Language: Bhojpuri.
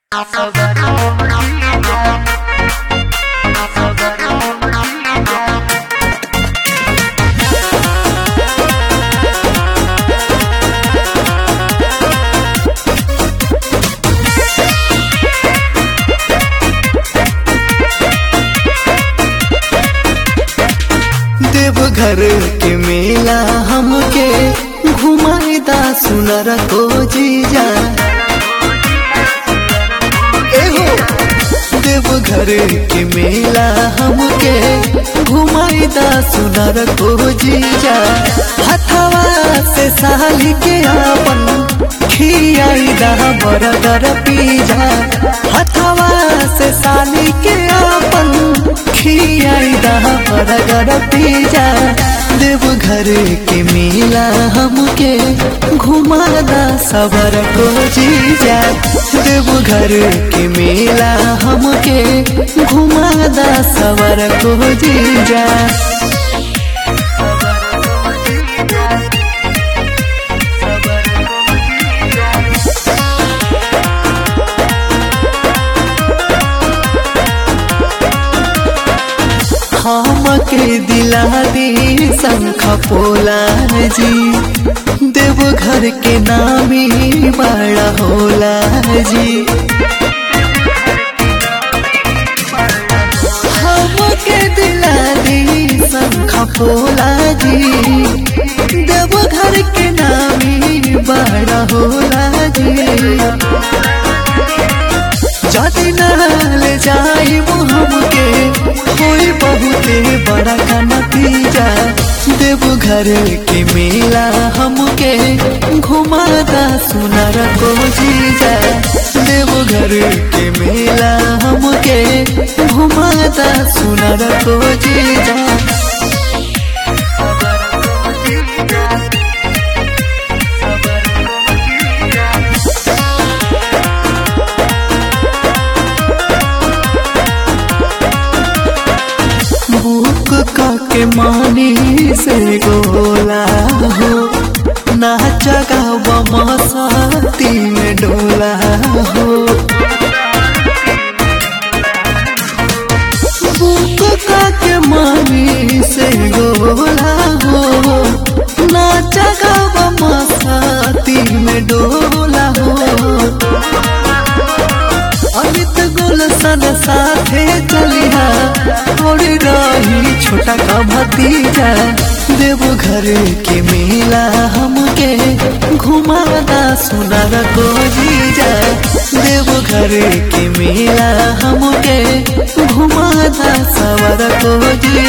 देवघर के मेला हमके घुमाईदा सुनर को जीजा एहो देवघर के मेला हमके घुमाईदा सुनर को जीजा हथवा से साली के आपन खियाईदा बरगर पीजा हथवा से साली के आपन खियाईदा बरगर पीजा देवघर के मेला हमके घुमादा सबर को जीजा देवघर के मेला हमके घुमादा सबर को जीजा हमके दिला दी शंख पोला जी देवघर के नामी बड़ा होला जी हमके दिला दी शंख पोला जी देवघर के नामी बड़ा होला जी जदि नाल जाई हमके होई बहुते बड़ा का नतीजा देवघर के मेला हमके घुमादा सुनर को जीजा देवघर के मेला हमके घुमादा सुनर को जीजा बुक के मानी से गोला हो नाच गावा मसाती में डोला हो बुक के मानी से गोला हो नाच गावा मसाती में डोला हो अमित गुलशन साथे चलिहा थोड़ी रही छोटा का भतीजा देवघर के मेला हमके घुमादा सुनर को जीजा देवघर के मेला हमके घुमादा सवर को जीजा